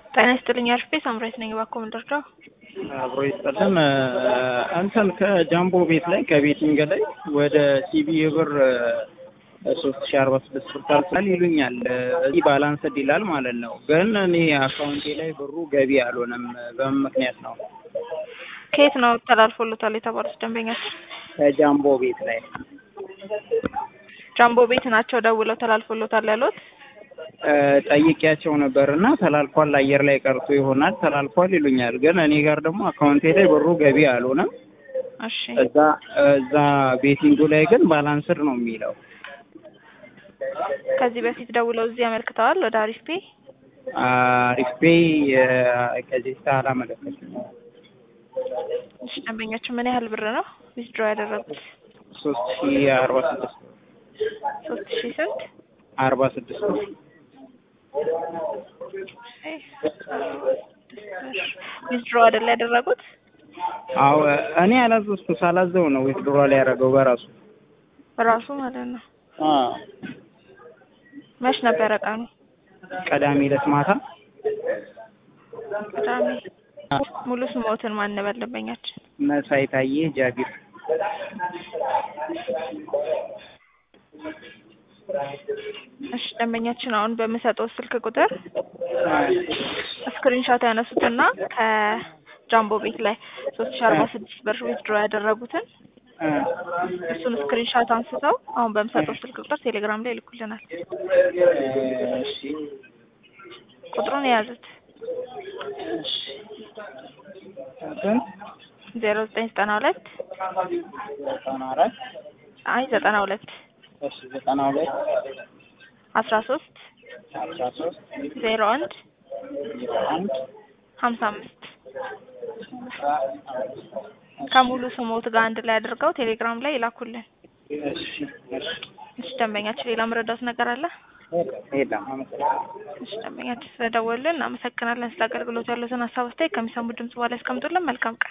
ጤና ይስጥልኝ አርፌ ሳምራይት ነኝ። እባክዎ ምን ልርዳው? አብሮ ይስጠልን። እንትን ከጃምቦ ቤት ላይ ከቤቲንግ ላይ ወደ ሲቢ ብር ሶስት ሺ አርባ ስድስት ብር ታልፋል ይሉኛል። እዚህ ባላንስድ ይላል ማለት ነው። ግን እኔ አካውንቴ ላይ ብሩ ገቢ አልሆነም። በምን ምክንያት ነው? ከየት ነው ተላልፎሎታል የተባሉት ደንበኛችን? ከጃምቦ ቤት ላይ ጃምቦ ቤት ናቸው ደውለው ተላልፎሎታል ያሉት? ጠይቄያቸው ነበር እና ተላልፏል፣ አየር ላይ ቀርቶ ይሆናል ተላልፏል ይሉኛል። ግን እኔ ጋር ደግሞ አካውንቴ ላይ ብሩ ገቢ አልሆነም። እሺ እዛ እዛ ቤቲንጉ ላይ ግን ባላንስድ ነው የሚለው። ከዚህ በፊት ደውለው እዚህ ያመልክተዋል ወደ አሪፍ ፔ? አሪፍ ፔይ ከዚህ ስታ አላመለከትም። እሺ ደንበኛችን ምን ያህል ብር ነው ዊዝድሮ ያደረጉት? ሶስት ሺ አርባ ስድስት ሶስት ሺ ስንት? አርባ ስድስት ነው። ዊዝድሮ አይደል ያደረጉት? አዎ እኔ አላዘዝኩ ሳላዘው ነው ዊዝድሮ ላይ ያደረገው በራሱ በራሱ ማለት ነው። አዎ መች ነበረ ቀኑ? ቀዳሚ ዕለት ማታ ቅዳሜ። ሙሉ ስሞትን ማን ነበር ደንበኛችን? መሳይ ታዬ ጃቢር እሺ ደንበኛችን አሁን በምሰጠው ስልክ ቁጥር ስክሪንሾት ያነሱትና ከጃምቦ ቤት ላይ ሶስት ሺ አርባ ስድስት ብር ዊዝድሮ ያደረጉትን እሱን ስክሪንሾት አንስተው አሁን በምሰጠው ስልክ ቁጥር ቴሌግራም ላይ ይልኩልናል። እሺ ቁጥሩን የያዙት ስንት ዜሮ ዘጠኝ ዘጠና ሁለት ዘጠና አራት አይ ዘጠና ሁለት እሺ ዘጠና ሁለት አስራ ሶስት አስራ ሶስት ዜሮ አንድ አንድ ሀምሳ አምስት ከሙሉ ስሞት ጋር አንድ ላይ አድርገው ቴሌግራም ላይ ይላኩልን። እሺ እሺ እሺ ደንበኛችን ሌላ መረዳት ነገር አለ? የለም አመሰግናለሁ። እሺ ደንበኛችን ስለደወልን እናመሰግናለን። ስለ አገልግሎት ያሉትን ሀሳብ አስተያየት ከሚሰሙ ድምጽ በኋላ ያስቀምጡልን። መልካም ቀን